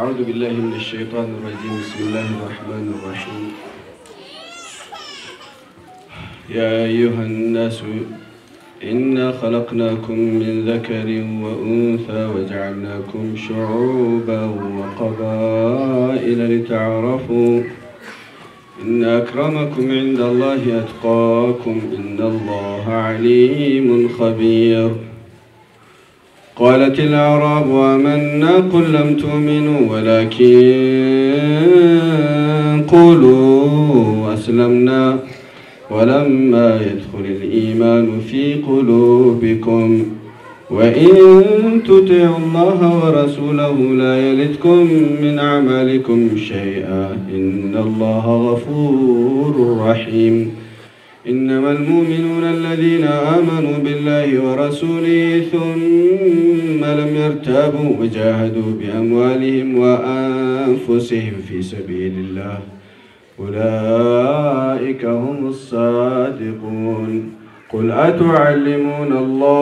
أعوذ بالله من الشيطان الرجيم بسم الله الرحمن الرحيم يا أيها الناس إنا خلقناكم من ذكر وأنثى وجعلناكم شعوبا وقبائل لتعارفوا إن أكرمكم عند الله أتقاكم إن الله عليم خبير قالت الأعراب آمنا قل لم تؤمنوا ولكن قولوا أسلمنا ولما يدخل الإيمان في قلوبكم وإن تطيعوا الله ورسوله لا يلدكم من أعمالكم شيئا إن الله غفور رحيم إنما المؤمنون الذين آمنوا بالله ورسوله ثم لم يرتابوا وجاهدوا بأموالهم وأنفسهم في سبيل الله أولئك هم الصادقون قل أتعلمون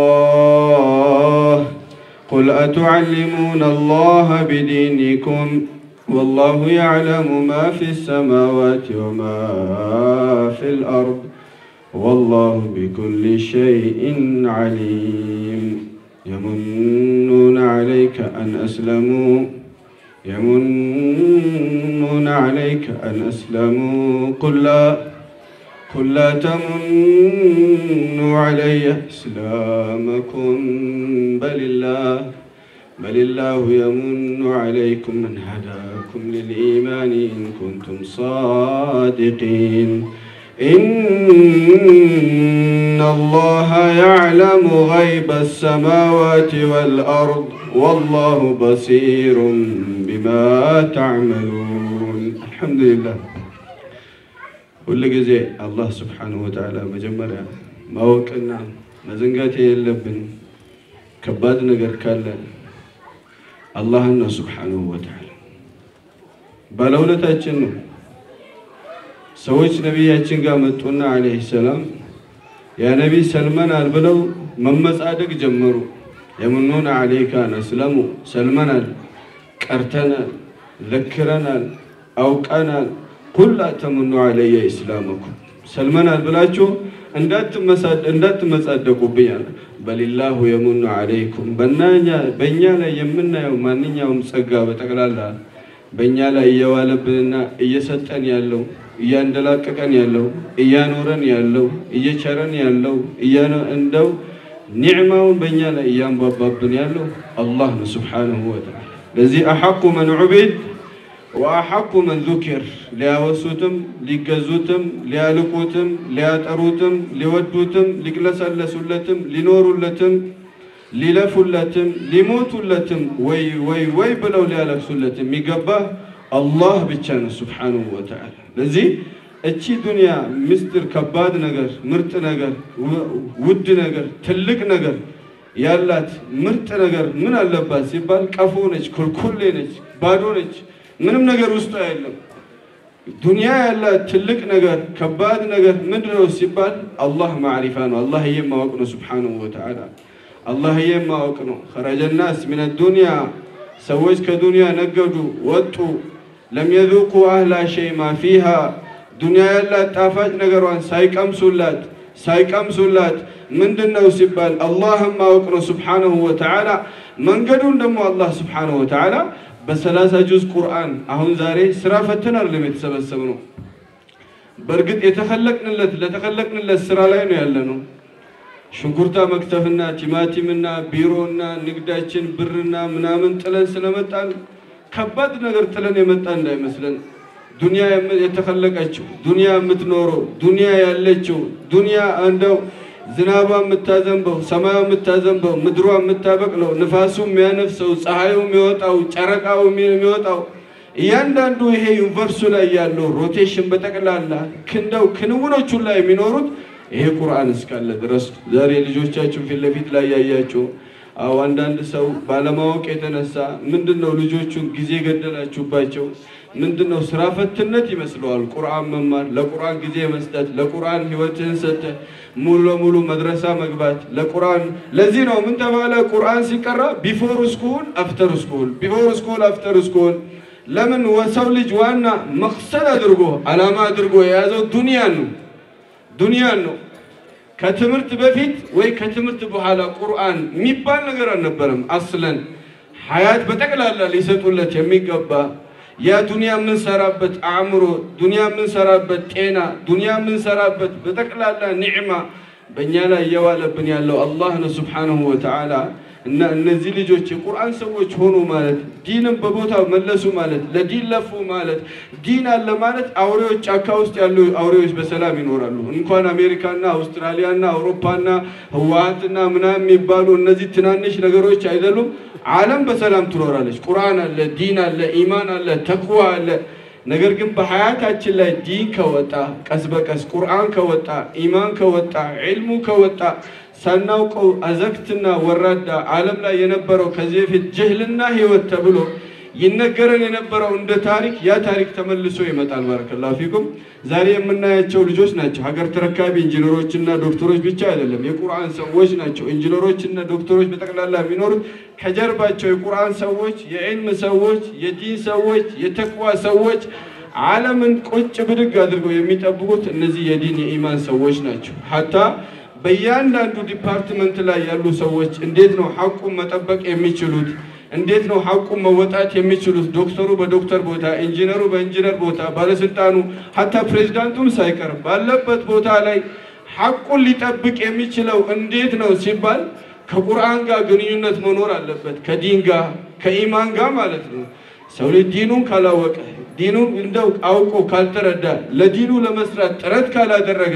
الله قل أتعلمون الله بدينكم والله يعلم ما في السماوات وما في الأرض والله بكل شيء عليم يمنون عليك أن أسلموا يمنون عليك أن أسلموا قل لا قل لا تمنوا علي إسلامكم بل الله بل الله يمن عليكم من هداكم للإيمان إن كنتم صادقين إن الله يعلم غيب السماوات والأرض والله بصير بما تعملون الحمد لله ሁል ጊዜ አላህ ስብሓንሁ ወተዓላ መጀመሪያ ማወቅና መዘንጋት የለብን ከባድ ነገር ካለ አላህን ነው ስብሓንሁ ወተዓላ ባለውለታችን ነው። ሰዎች ነቢያችን ጋር መጡና ዓለይሂ ሰላም ያ ነቢይ ሰልመናል ብለው መመጻደቅ ጀመሩ። የምኑን ዓለይካ ነስለሙ ሰልመናል፣ ቀርተናል፣ ለክረናል፣ አውቀናል ኩላ ተምኑ ዓለየ ኢስላመኩም ሰልመናል ብላችሁ እንዳትመጻደቁብኛል። በሊላሁ የሙኑ ዓለይኩም በእኛ ላይ የምናየው ማንኛውም ጸጋ በጠቅላላ በእኛ ላይ እየዋለብንና እየሰጠን ያለው እያንደላቀቀን ያለው እያኖረን ያለው እየቸረን ያለው እንደው ኒዕማውን በእኛ ላይ እያንባባብን ያለው አላህ ነው ስብሓነሁ ወተዓላ። ለዚህ አሐቁ መን ዑቢድ ወአሐቁ መን ዙኪር ሊያወሱትም ሊገዙትም ሊያልቁትም ሊያጠሩትም ሊወዱትም ሊቅለሰለሱለትም ሊኖሩለትም ሊለፉለትም ሊሞቱለትም ወይ ወይ ወይ ብለው ሊያለቅሱለት የሚገባ አላህ ብቻ ነው ስብሓነሁ ወተዓላ። ለዚህ እቺ ዱንያ ምስጢር ከባድ ነገር ምርጥ ነገር ውድ ነገር ትልቅ ነገር ያላት ምርጥ ነገር ምን አለባት ሲባል ቀፎ ነች፣ ኩልኩሌ ነች፣ ባዶ ነች። ምንም ነገር ውስጡ የለም። ዱንያ ያላት ትልቅ ነገር ከባድ ነገር ምንድን ነው ሲባል አላህ ማዕሪፋ ነው። አላህዬ ማወቅ ነው ስብሓነሁ ወተዓላ። አላህዬ ማወቅ ነው። ኸረጀ ናስ ሚነ ዱንያ ሰዎች ከዱንያ ነገዱ ወጡ። ለም የذوቁ አህላ ሸይ ማ ፊሃ ዱንያ ያላት ጣፋጭ ነገሯን ሳይቀምሱላት ሳይቀምሱላት ምንድን ነው ሲባል አላህን ማወቅ ነው ስብሓነሁ ወተዓላ። መንገዱን ደግሞ አላህ ስብሓነሁ ወተዓላ በሰላሳ ጁዝ ቁርአን አሁን ዛሬ ስራ ፈትን አይደለም የተሰበሰብ ነው። በእርግጥ የተኸለቅንለት ለተኸለቅንለት ስራ ላይ ነው ያለ ነው። ሽንኩርታ መክተፍና ቲማቲምና ቢሮና ንግዳችን ብርና ምናምን ጥለን ስለመጣን ከባድ ነገር ጥለን የመጣ እንዳይመስለን። ዱንያ የተኸለቀችው ዱንያ የምትኖረው ዱንያ ያለችው ዱንያ እንደው ዝናቧ የምታዘንበው ሰማዩ የምታዘንበው ምድሯ የምታበቅለው ንፋሱ የሚያነፍሰው ፀሐዩ የሚወጣው ጨረቃው የሚወጣው እያንዳንዱ ይሄ ዩኒቨርሱ ላይ ያለው ሮቴሽን በጠቅላላ ክንደው ክንውኖቹ ላይ የሚኖሩት ይሄ ቁርአን እስካለ ድረስ ዛሬ ልጆቻችሁ ፊት ለፊት ላይ ያያቸው አዎ አንዳንድ ሰው ባለማወቅ የተነሳ ምንድን ነው ልጆቹን ጊዜ ገደላችሁባቸው፣ ምንድነው ስራ ፈትነት ይመስለዋል። ቁርአን መማር፣ ለቁርአን ጊዜ መስጠት፣ ለቁርአን ህይወትህን ሰጥተህ ሙሉ ለሙሉ መድረሳ መግባት ለቁርአን። ለዚህ ነው ምን ተባለ? ቁርአን ሲቀራ ቢፎር ስኩል አፍተር ስኩል፣ ቢፎር ስኩል አፍተር ስኩል። ለምን ወሰው ልጅ ዋና መቅሰድ አድርጎ አላማ አድርጎ የያዘው ዱንያን ነው ዱንያን ነው። ከትምህርት በፊት ወይ ከትምህርት በኋላ ቁርአን የሚባል ነገር አልነበረም። አስለን ሀያት በጠቅላላ ሊሰጡለት የሚገባ ያ ዱንያ የምንሰራበት አእምሮ፣ ዱንያ የምንሰራበት ጤና፣ ዱንያ የምንሰራበት በጠቅላላ ኒዕማ በእኛ ላይ እየዋለብን ያለው አላህ ነው ሱብሓነሁ ወተዓላ። እና እነዚህ ልጆች የቁርአን ሰዎች ሆኑ ማለት ዲንን በቦታው መለሱ ማለት ለዲን ለፉ ማለት ዲን አለ ማለት አውሬዎች ጫካ ውስጥ ያሉ አውሬዎች በሰላም ይኖራሉ። እንኳን አሜሪካና አውስትራሊያና አውሮፓና ህወሓትና ምናምን የሚባሉ እነዚህ ትናንሽ ነገሮች አይደሉም። ዓለም በሰላም ትኖራለች። ቁርአን አለ፣ ዲን አለ፣ ኢማን አለ፣ ተቅዋ አለ። ነገር ግን በሀያታችን ላይ ዲን ከወጣ ቀስ በቀስ ቁርአን ከወጣ ኢማን ከወጣ ዒልሙ ከወጣ ሳናውቀው አዘግትና ወራዳ ዓለም ላይ የነበረው ከዚህ በፊት ጅህልና ህይወት ተብሎ ይነገረን የነበረው እንደ ታሪክ ያ ታሪክ ተመልሶ ይመጣል። ባረከላሁ ፊኩም። ዛሬ የምናያቸው ልጆች ናቸው። ሀገር ተረካቢ ኢንጂነሮችና ዶክተሮች ብቻ አይደለም፣ የቁርአን ሰዎች ናቸው። ኢንጂነሮችና ዶክተሮች በጠቅላላ የሚኖሩት ከጀርባቸው የቁርአን ሰዎች፣ የዕልም ሰዎች፣ የዲን ሰዎች፣ የተቅዋ ሰዎች ዓለምን ቁጭ ብድግ አድርገው የሚጠብቁት እነዚህ የዲን የኢማን ሰዎች ናቸው። ሀታ በእያንዳንዱ ዲፓርትመንት ላይ ያሉ ሰዎች እንዴት ነው ሐቁን መጠበቅ የሚችሉት? እንዴት ነው ሐቁን መወጣት የሚችሉት? ዶክተሩ በዶክተር ቦታ፣ ኢንጂነሩ በኢንጂነር ቦታ፣ ባለስልጣኑ ሀታ ፕሬዚዳንቱም ሳይቀር ባለበት ቦታ ላይ ሐቁን ሊጠብቅ የሚችለው እንዴት ነው ሲባል ከቁርአን ጋር ግንኙነት መኖር አለበት። ከዲን ጋር ከኢማን ጋር ማለት ነው። ሰው ልጅ ዲኑን ካላወቀ ዲኑን እንደው አውቆ ካልተረዳ ለዲኑ ለመስራት ጥረት ካላደረገ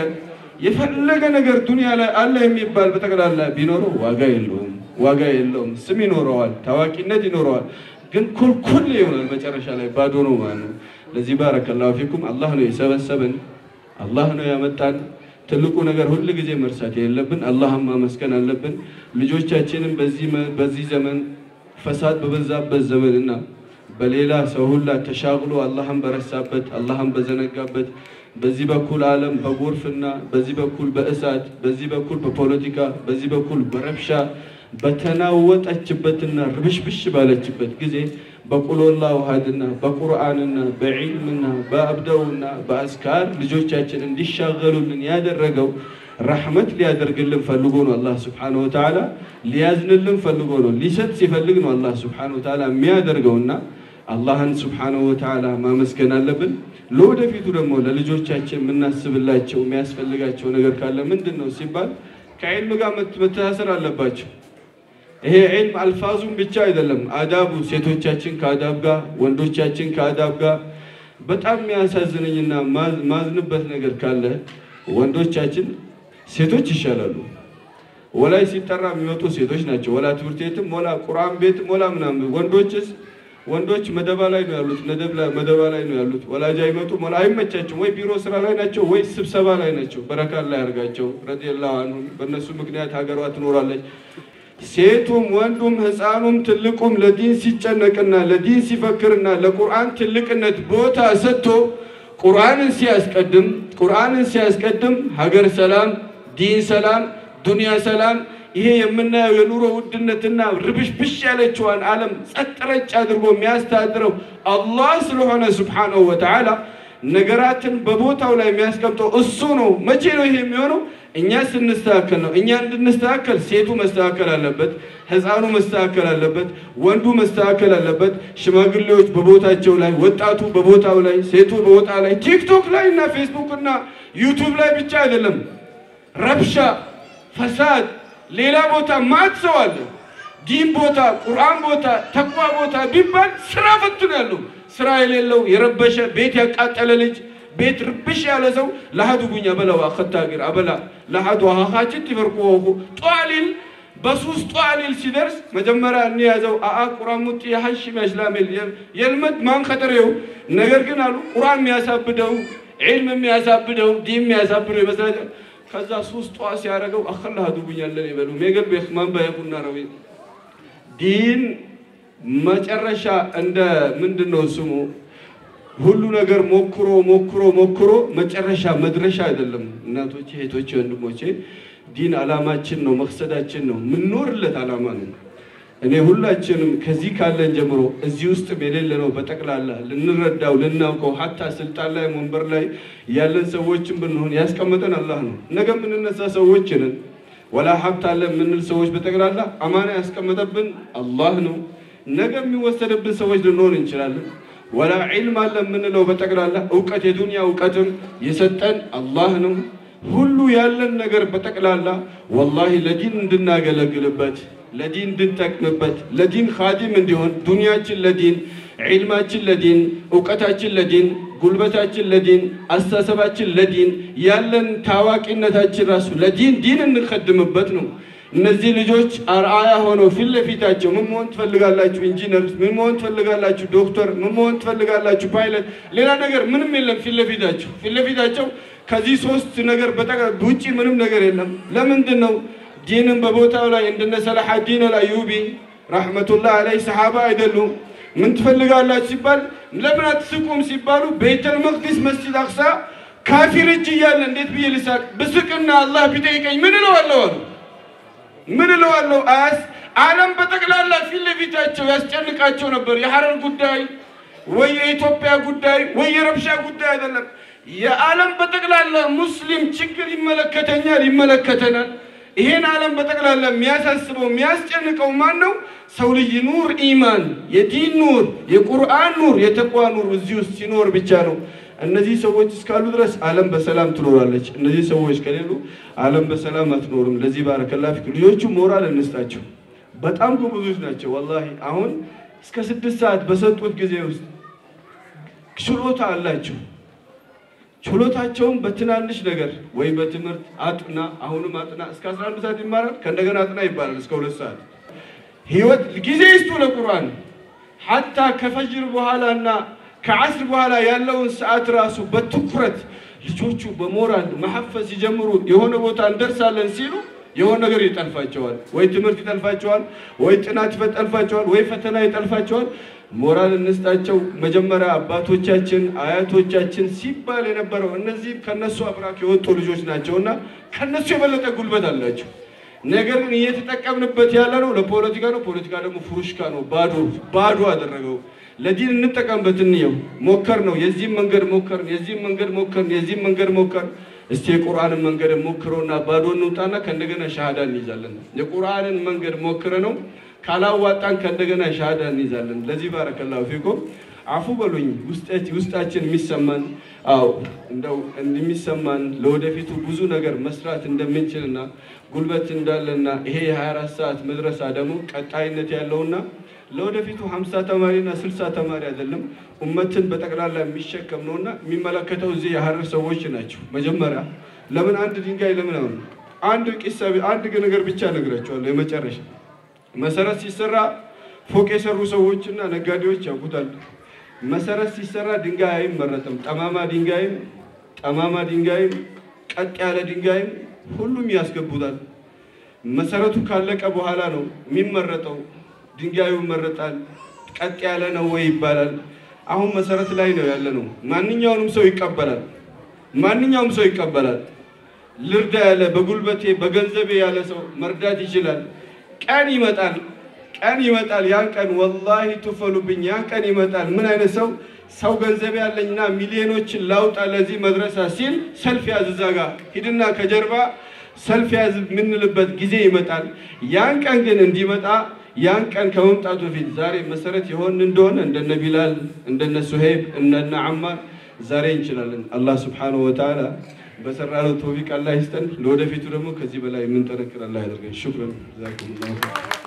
የፈለገ ነገር ዱንያ ላይ አለ የሚባል በጠቅላላ ቢኖረው ዋጋ የለውም፣ ዋጋ የለውም። ስም ይኖረዋል፣ ታዋቂነት ይኖረዋል፣ ግን ኩልኩል ይሆናል። መጨረሻ ላይ ባዶ ነው ማለት ነው። ለዚህ ባረከላሁ ፊኩም አላህ ነው የሰበሰበን፣ አላህ ነው ያመጣን። ትልቁ ነገር ሁል ጊዜ መርሳት የለብን፣ አላህን ማመስገን አለብን። ልጆቻችንን በዚህ ዘመን ፈሳድ በበዛበት ዘመንና በሌላ ሰው ሁላ ተሻግሎ አላህን በረሳበት አላህን በዘነጋበት በዚህ በኩል ዓለም በጎርፍና በዚህ በኩል በእሳት በዚህ በኩል በፖለቲካ በዚህ በኩል በረብሻ በተናወጠችበትና ርብሽብሽ ባለችበት ጊዜ በቁሎላ ውሃድና በቁርአንና በዒልምና በአብደውና በአስካር ልጆቻችን እንዲሻገሉልን ያደረገው ረሕመት ሊያደርግልን ፈልጎ ነው። አላህ ስብሓነሁ ወተዓላ ሊያዝንልን ፈልጎ ነው። ሊሰጥ ሲፈልግ ነው አላህ ስብሓነሁ ወተዓላ የሚያደርገውና አላህን ስብሓነሁ ወተዓላ ማመስገን አለብን። ለወደፊቱ ደግሞ ለልጆቻችን የምናስብላቸው የሚያስፈልጋቸው ነገር ካለ ምንድን ነው ሲባል ከዕልም ጋር መተሳሰር አለባቸው። ይሄ ዕልም አልፋዙም ብቻ አይደለም፣ አዳቡ ሴቶቻችን ከአዳብ ጋር፣ ወንዶቻችን ከአዳብ ጋር። በጣም የሚያሳዝነኝና ማዝንበት ነገር ካለ ወንዶቻችን ሴቶች ይሻላሉ። ወላይ ሲጠራ የሚመጡ ሴቶች ናቸው። ወላ ትምህርት ቤትም ወላ ቁርአን ቤትም ወላ ምናምን ወንዶችስ ወንዶች መደባ ላይ ነው ያሉት፣ መደባ ላይ ነው ያሉት። ወላጅ አይመጡም፣ ወላ አይመቻቸውም። ወይ ቢሮ ስራ ላይ ናቸው፣ ወይ ስብሰባ ላይ ናቸው። በረካት ላይ ያርጋቸው ረዲየላሁ አንሁ። በእነሱ ምክንያት ሀገሯ ትኖራለች። ሴቱም ወንዱም ሕፃኑም ትልቁም ለዲን ሲጨነቅና ለዲን ሲፈክርና ለቁርአን ትልቅነት ቦታ ሰጥቶ ቁርአንን ሲያስቀድም ቁርአንን ሲያስቀድም ሀገር ሰላም፣ ዲን ሰላም፣ ዱንያ ሰላም ይሄ የምናየው የኑሮ ውድነትና ርብሽብሽ ያለችዋን ዓለም ጸጥ ረጭ አድርጎ የሚያስተዳድረው አላህ ስለሆነ ሱብሓነሁ ወተዓላ ነገራትን በቦታው ላይ የሚያስቀምጠው እሱ ነው። መቼ ነው ይሄ የሚሆነው? እኛ ስንስተካከል ነው። እኛ እንድንስተካከል ሴቱ መስተካከል አለበት፣ ሕፃኑ መስተካከል አለበት፣ ወንዱ መስተካከል አለበት፣ ሽማግሌዎች በቦታቸው ላይ፣ ወጣቱ በቦታው ላይ፣ ሴቱ በቦታ ላይ ቲክቶክ ላይ እና ፌስቡክ እና ዩቱብ ላይ ብቻ አይደለም ረብሻ፣ ፈሳድ ሌላ ቦታ ማት ሰው አለ። ዲን ቦታ፣ ቁርአን ቦታ፣ ተቅዋ ቦታ ቢባል ስራ ፈቱ ነው ያለው። ስራ የሌለው የረበሸ ቤት ያቃጠለ ልጅ ቤት ርብሽ ያለ ሰው ለሀዱ ጉኛ በለዋ ከታግር አበላ ለሀዱ ሀኻችን ትፈርቁ ጧሊል በሱስ ጧሊል ሲደርስ መጀመሪያ እንያዘው አአ ቁርአን ሙጥ የሐሽም ያስላሜል የልመድ ማን ከጠሬው ነገር ግን አሉ ቁርአን የሚያሳብደው ዒልም የሚያሳብደው ዲን የሚያሳብደው ይመስላል። ከዛ ሱስ ጧ ሲያደርገው አኸላ ሀዱ ጉኛለን ይበሉ ሜገል ቤክማን ባየቁና ነው ዲን መጨረሻ እንደ ምንድን ነው ስሙ ሁሉ ነገር ሞክሮ ሞክሮ ሞክሮ መጨረሻ መድረሻ አይደለም። እናቶቼ፣ እህቶቼ፣ ወንድሞቼ ዲን አላማችን ነው፣ መቅሰዳችን ነው፣ ምንኖርለት አላማ ነው። እኔ ሁላችንም ከዚህ ካለን ጀምሮ እዚህ ውስጥ የሌለ ነው በጠቅላላ ልንረዳው ልናውቀው ሀታ ስልጣን ላይ ወንበር ላይ ያለን ሰዎችን ብንሆን ያስቀመጠን አላህ ነው። ነገ የምንነሳ ሰዎች ነን። ወላ ሀብት አለ የምንል ሰዎች በጠቅላላ አማና ያስቀመጠብን አላህ ነው። ነገ የሚወሰድብን ሰዎች ልንሆን እንችላለን። ወላ ዒልም አለ የምንለው በጠቅላላ እውቀት የዱንያ እውቀትም የሰጠን አላህ ነው። ሁሉ ያለን ነገር በጠቅላላ ወላሂ ለዲን እንድናገለግልበት ለዲን እንድንጠቅምበት ለዲን ኻዲም እንዲሆን ዱንያችን ለዲን ዒልማችን ለዲን እውቀታችን ለዲን ጉልበታችን ለዲን አስተሳሰባችን ለዲን ያለን ታዋቂነታችን ራሱ ለዲን ዲን እንከድምበት ነው። እነዚህ ልጆች አርአያ ሆነው ፊት ለፊታቸው ምን መሆን ትፈልጋላችሁ? ኢንጂነር፣ ምን መሆን ትፈልጋላችሁ? ዶክተር፣ ምን መሆን ትፈልጋላችሁ? ፓይለት፣ ሌላ ነገር ምንም የለም ፊት ለፊታቸው ፊት ለፊታቸው ከዚህ ሶስት ነገር ውጪ ምንም ነገር የለም። ለምንድን ነው ዲንን በቦታው ላይ እንደነ ሰላሐዲን አልአዩቢ ረሕመቱላህ አለይ ሰሓባ አይደሉም። ምን ትፈልጋላችሁ ሲባል ለምን አትስቁም ሲባሉ ቤተል መቅዲስ መስጂድ አቅሳ ካፊር እጅ እያለ እንዴት ብዬ ልሳቅ? ብስቅና አላህ ቢጠይቀኝ ምን እለዋለሁ አሉ። ምን እለዋለሁ? አያስ ዓለም በጠቅላላ ፊት ለፊታቸው ያስጨንቃቸው ነበር። የሐረር ጉዳይ ወይ የኢትዮጵያ ጉዳይ ወይ የረብሻ ጉዳይ አይደለም። የዓለም በጠቅላላ ሙስሊም ችግር ይመለከተኛል፣ ይመለከተናል። ይሄን ዓለም በጠቅላላ የሚያሳስበው የሚያስጨንቀው ማን ነው? ሰው ልጅ ኑር ኢማን፣ የዲን ኑር፣ የቁርአን ኑር፣ የተቋ ኑር እዚህ ውስጥ ሲኖር ብቻ ነው። እነዚህ ሰዎች እስካሉ ድረስ ዓለም በሰላም ትኖራለች። እነዚህ ሰዎች ከሌሉ ዓለም በሰላም አትኖርም። ለዚህ ባረከላ ፊክ ልጆቹ ሞራል እንስጣቸው። በጣም ጎበዞች ናቸው። ወላሂ አሁን እስከ ስድስት ሰዓት በሰጡት ጊዜ ውስጥ ችሎታ አላቸው። ችሎታቸውን በትናንሽ ነገር ወይ በትምህርት አጥና፣ አሁንም አጥና፣ እስከ 11 ሰዓት ይማራል። ከእንደገና አጥና ይባላል እስከ ሁለት ሰዓት ህይወት ጊዜ ይስጡ ለቁርአን ሐታ ከፈጅር በኋላና ከዓስር በኋላ ያለውን ሰዓት ራሱ በትኩረት ልጆቹ በሞራል መሐፈዝ ሲጀምሩ የሆነ ቦታ እንደርሳለን ሲሉ የሆነ ነገር ይጠልፋቸዋል። ወይ ትምህርት ይጠልፋቸዋል፣ ወይ ጥናት ይጠልፋቸዋል፣ ወይ ፈተና ይጠልፋቸዋል። ሞራል እንስጣቸው። መጀመሪያ አባቶቻችን አያቶቻችን ሲባል የነበረው እነዚህ ከነሱ አብራክ የወጡ ልጆች ናቸውና ከነሱ የበለጠ ጉልበት አላቸው። ነገር ግን እየተጠቀምንበት ያለ ነው ለፖለቲካ ነው። ፖለቲካ ደግሞ ፍሩሽካ ነው፣ ባዶ ባዶ አደረገው። ለዲን እንጠቀምበት እንየው። ሞከር ነው የዚህም መንገድ ሞከርን፣ የዚህም መንገድ ሞከርን፣ የዚህም መንገድ ሞከርን። እስቲ የቁርአንን መንገድ ሞክረውና ባዶ እንውጣና ከእንደገና ሻሃዳ እንይዛለን። የቁርአንን መንገድ ሞክረ ነው ካላዋጣን ከእንደገና ሻሃዳ እንይዛለን። ለዚህ ባረከላሁ ፊኩም አፉ በሉኝ። ውስጣችን የሚሰማን አው እንደው እንደሚሰማን ለወደፊቱ ብዙ ነገር መስራት እንደምንችልና ጉልበት እንዳለና ይሄ የ24 ሰዓት መድረሳ ደግሞ ቀጣይነት ያለውና ለወደፊቱ 50 ተማሪና 60 ተማሪ አይደለም ኡመትን በጠቅላላ የሚሸከም ነውና የሚመለከተው እዚህ የሀረር ሰዎች ናቸው። መጀመሪያ ለምን አንድ ድንጋይ ለምን አሁን አንድ ቂሳ አንድ ነገር ብቻ ነግራቸዋለሁ። የመጨረሻ መሰረት ሲሰራ ፎቅ የሰሩ ሰዎችና ነጋዴዎች ያውቁታል። መሰረት ሲሰራ ድንጋይ አይመረጥም። ጠማማ ድንጋይም ጠማማ ድንጋይም ቀጥ ያለ ድንጋይም ሁሉም ያስገቡታል። መሰረቱ ካለቀ በኋላ ነው የሚመረጠው። ድንጋዩ ይመረጣል። ቀጥ ያለ ነው ወይ ይባላል። አሁን መሰረት ላይ ነው ያለ ነው። ማንኛውንም ሰው ይቀበላል። ማንኛውም ሰው ይቀበላል። ልርዳ ያለ በጉልበቴ በገንዘቤ ያለ ሰው መርዳት ይችላል። ቀን ይመጣል ቀን ይመጣል። ያን ቀን ወላሂ ትፈሉብኝ። ያን ቀን ይመጣል። ምን አይነት ሰው ሰው ገንዘብ ያለኝና ሚሊዮኖችን ላውጣ ለዚህ መድረሳ ሲል ሰልፍ ያዝ፣ እዛ ጋ ሂድና ከጀርባ ሰልፍ ያዝ የምንልበት ጊዜ ይመጣል። ያን ቀን ግን እንዲመጣ ያን ቀን ከመምጣቱ በፊት ዛሬ መሰረት የሆን እንደሆነ እንደነ ቢላል እንደነ ሱሄብ እንደነ አማር ዛሬ እንችላለን። አላህ ስብሓነሁ ወተዓላ በሰራነው ተውፊቅ አላህ ይስጠን። ለወደፊቱ ደግሞ ከዚህ በላይ የምንጠነክር አላህ ያደርገን። ሹክረን ዛኩም